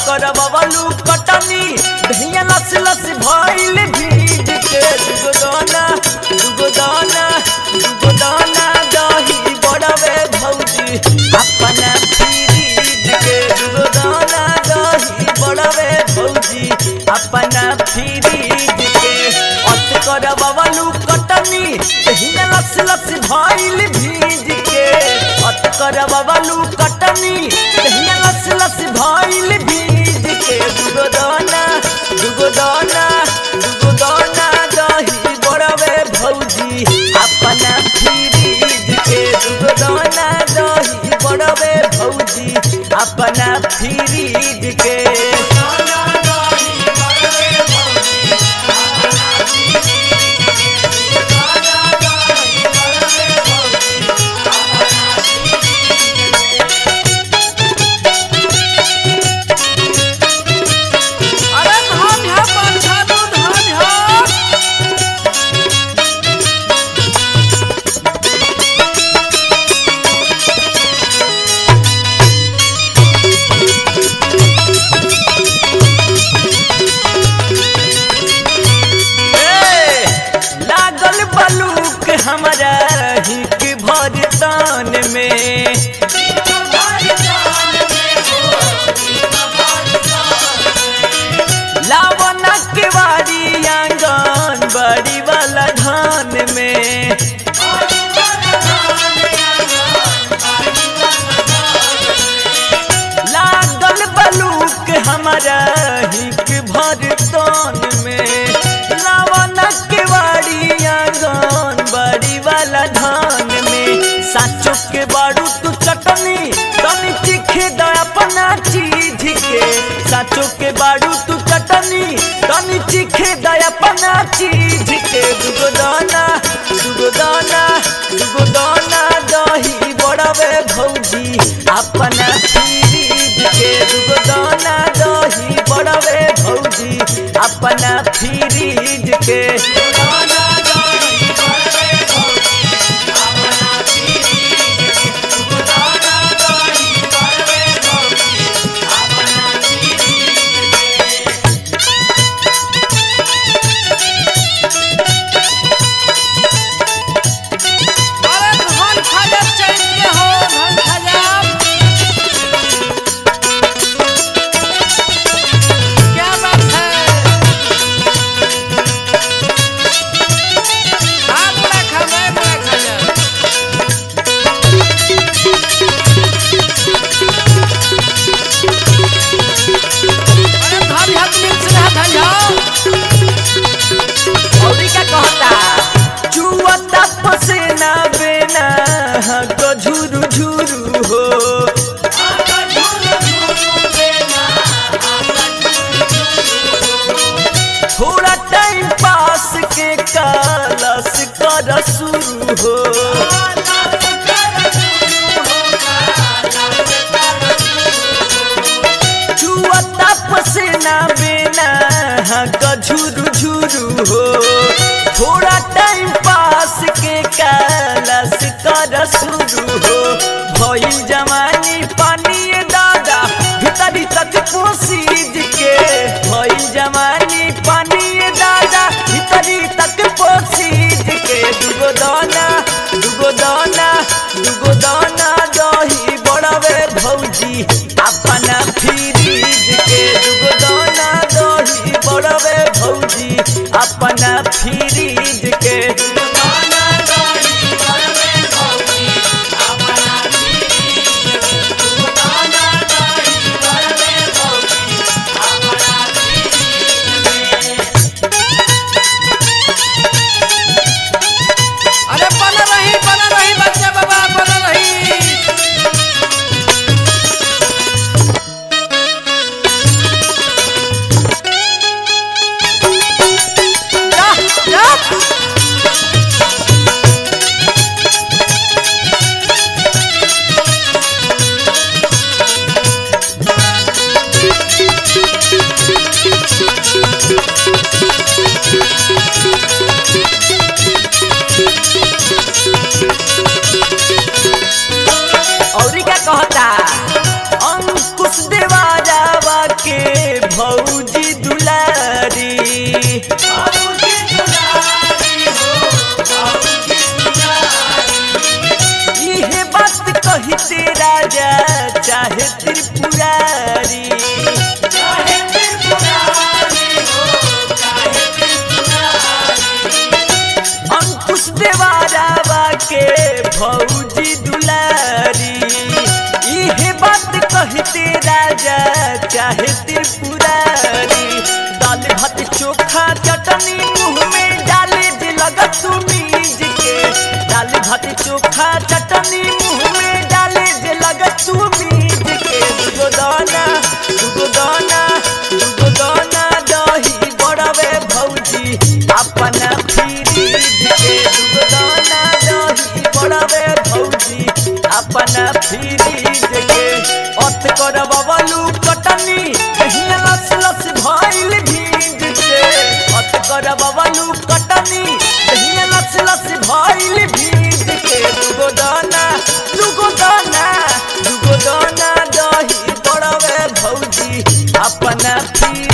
करबवलू कटनी दहिया लस लस भइल भीज के दुगो दाना दुगो दाना दुगो दाना दही बड़वे भौजी अपना फ्रीज के दुगो दाना दही बड़वे भौजी अपना फ्रीज के अत करबवलू कटनी दहिया लस लस भइल भीज के अत करबवलू कटनी दहिया लस लस भइल भीज के दुगो दाना दुगो दाना दुगो दाना दही बड़वे भौजी अपना फ्रीज के दुगो दाना दही बड़वे भौजी अपना फ्रीज के अरे धान है पाछानु धान है ए, लागल बलूक हमारा हिक भर तान में लावना के वारी आंगन बड़ी वाला धान में लागल बलूक हमारा हिक भर तान में लावना के वारी आंगन बड़ी वाला धान में साचो के बारू तू चटनी तनी चिखे द अपना चीज के साचो के बारू तू चटनी तनी चिखे द अपना चीज के दुगो दाना दुगो दाना दुगो दाना दही बड़वे भौजी अपना फ्रीज के दुगो दाना दही बड़वे भौजी अपना फ्रीज के अरे धान खाजा चैन के हो धान खाजा क्या बात है हाँ बड़ा खा मैं बड़ा खाजा अरे धान हाथ मिक्स रहा धान जाओ औरी का कहता चुवता पसेना बेना हको झुरु झुरु हो थोड़ा टाइम पास के कालस कर शुरू हो चुवता पसेना बेना हको झुरु झुरु हो थोड़ा टाइम पास के कालस कर शुरू हो भइल जवानी पानी दादा भीतरी तक पोसीज के भइल जवानी पानी दादा भीतरी तक पोसीज के दुगो दाना दुगो दाना दुगो दाना दही बड़वे भौजी अपना फ्रीज के दुगो दाना दही बड़वे भौजी अपना फ्रीज के अरे बना रही बना रही बच्चा बाबा बना रही जा कहते राजा चाहे त्रिपुरारी अंकुश देवारावा के भौजी दुलारी इहे बात कहते राजा चाहे त्रिपुरारी दाल भात चोखा चटनी मुंह में डाले जे लगत मीज के दाल भात चोखा चटनी मुंह में डाले जे लगत मीज के दुगो दाना दुगो दाना दुगो दाना दही बड़वे भौजी अपना फ्रीज के दुगो दाना दही बड़वे भौजी अपना फ्रीज के अत कर बबलू कटनी कहीं लस लस भइल भीज के अत कर बबलू कटनी कहीं लस लस भइल भीज के दुगो दाना दुगो दाना दुगो दाना दही बड़वे भौजी अपना फ्रीज